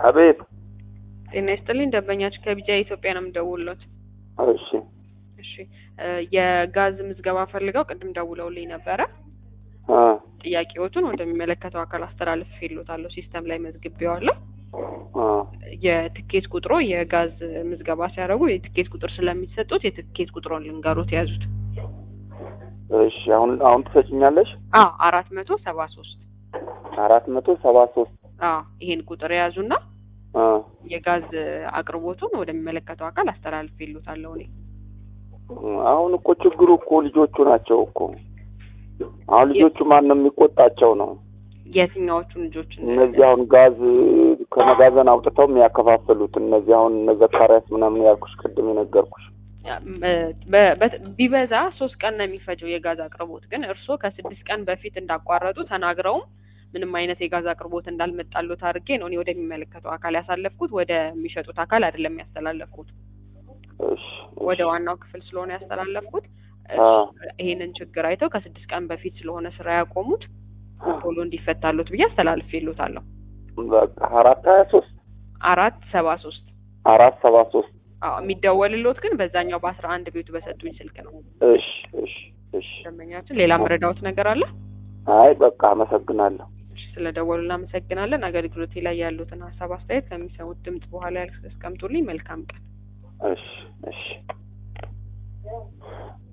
አቤት። ጤና ይስጥልኝ ደንበኛችን ከቢጃ ኢትዮጵያ ነው የምደውልዎት። እሺ እሺ እ የጋዝ ምዝገባ ፈልገው ቅድም ደውለውልኝ ነበረ። አ ጥያቄዎቱን ወደሚመለከተው አካል አስተላልፌልዎታለሁ። ሲስተም ላይ መዝግቤዋለሁ። አ የትኬት ቁጥሮ የጋዝ ምዝገባ ሲያደርጉ የትኬት ቁጥር ስለሚሰጡት የትኬት ቁጥሮን ልንገሮት የያዙት እሺ አሁን አሁን ትሰጭኛለሽ? አ አራት መቶ ሰባ ሶስት አራት መቶ ሰባ ሶስት አ ይሄን ቁጥር የያዙና አ የጋዝ አቅርቦቱን ወደሚመለከተው አካል አስተላልፌልዎታለሁ እኔ አሁን እኮ ችግሩ እኮ ልጆቹ ናቸው እኮ አሁን ልጆቹ ማን ነው የሚቆጣቸው ነው? የትኛዎቹን ልጆች እነዚህ አሁን ጋዝ ከመጋዘን አውጥተው የሚያከፋፍሉት እነዚህ አሁን እነ ዘካሪያስ ምናምን ያልኩሽ ቅድም የነገርኩሽ በ- በ- ቢበዛ ሶስት ቀን ነው የሚፈጀው የጋዝ አቅርቦት። ግን እርስዎ ከስድስት ቀን በፊት እንዳቋረጡ ተናግረውም ምንም አይነት የጋዝ አቅርቦት እንዳልመጣሎት አድርጌ ነው እኔ ወደሚመለከተው አካል ያሳለፍኩት። ወደ የሚሸጡት አካል አይደለም ያስተላለፍኩት፣ እሺ ወደ ዋናው ክፍል ስለሆነ ያስተላለፍኩት። አ ይሄንን ችግር አይተው ከስድስት ቀን በፊት ስለሆነ ስራ ያቆሙት ቶሎ እንዲፈታሎት ብዬ አስተላልፌሎታለሁ። በቃ አራት ሀያ ሶስት አራት ሰባ ሶስት አራት ሰባ ሶስት አዎ የሚደወልሎት ግን በዛኛው በአስራ አንድ ቤቱ በሰጡኝ ስልክ ነው። እሺ እሺ እሺ ደንበኛችን ሌላ መረዳዎት ነገር አለ? አይ በቃ አመሰግናለሁ። እሺ፣ ስለደወሉ እናመሰግናለን። አገልግሎቴ ላይ ያሉትን ሀሳብ አስተያየት ከሚሰሙት ድምጽ በኋላ ያስቀምጡልኝ። መልካም ቀን። እሺ እሺ